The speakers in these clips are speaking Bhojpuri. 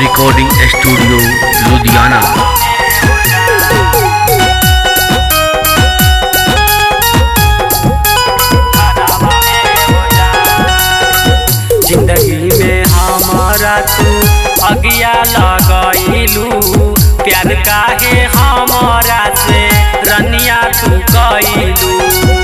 रिकॉर्डिंग स्टूडियो लुधियाना जिंदगी में हमारा तू अगिया लगैलू प्यार काहे हमारा से रनिया तू कैलू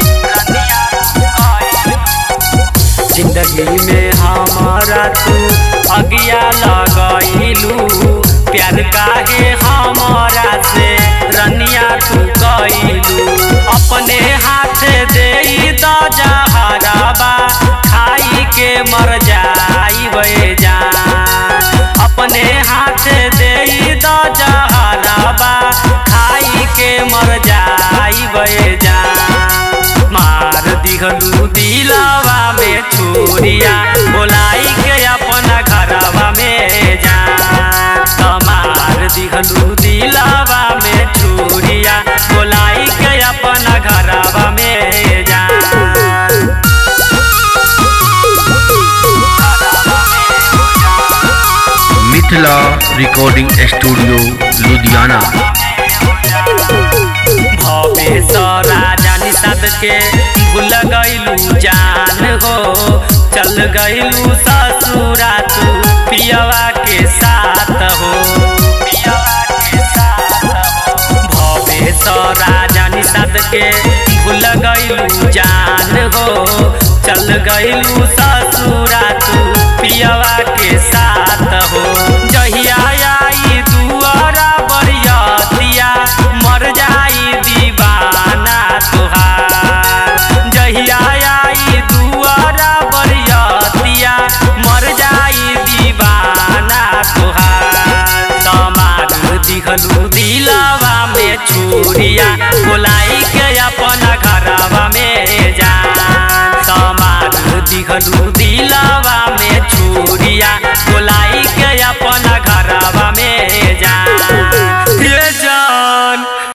जिंदगी में हमारा तू अगिया लगैलू प्यार काहे हमारा से रनिया तू कैलू अपने हाथ दे द जहराबा खाई के मर जाई जान अपने हाथ दे द जहराबा खाई के मर जाई जान मार दिहलू दिलवा में छोरिया बोलाई के अपना घरवा में जान मार दिहलू दिलवा में छोरिया बोलाई के अपना घरवा में जान मिथिला रिकॉर्डिंग स्टूडियो लुधियाना भवेश राजा निषाद के भूल गईलू जान हो चल गईलू ससुरा तू पियवा के साथ हो भवेश राजा निषाद के भूल गईलू जान हो चल गईलू